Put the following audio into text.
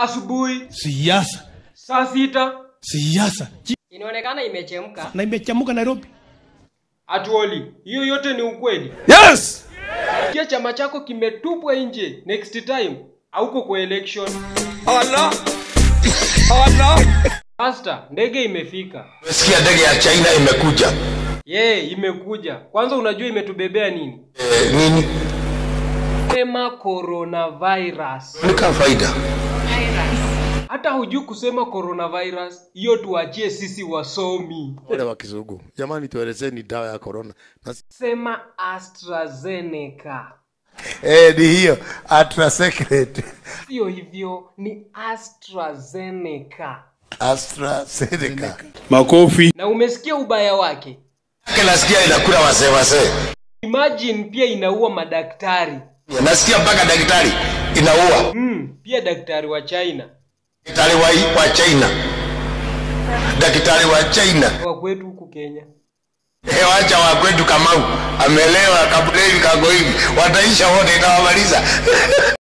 asubuhi siasa saa sita siasa inaonekana imechemka na imechamuka nairobi atuoli hiyo yote ni ukweli yes kia chama chako kimetupwa nje next time auko kwa election Allah Allah Master, ndege imefika Umesikia ndege ya China imekuja. ye imekuja kwanza unajua imetubebea nini E, nini? sema coronavirus Ni kama faida. hata hujui kusema coronavirus hiyo tuachie sisi wasomi wale wa kizungu jamani tuelezeni dawa ya corona na sema astrazeneca Eh, ni hiyo AstraSecret. sio hivyo ni astrazeneca AstraZeneca. makofi na umesikia ubaya wake Yake nasikia inakula wasee wasee. imagine pia inaua madaktari Nasikia mpaka daktari inaua. mm, pia daktari wa china Daktari wa, wa China. Daktari wa China. wa kwetu huku kenya He, wacha wa kwetu Kamau amelewa kabla hivi kago hivi, wataisha wote, itawamaliza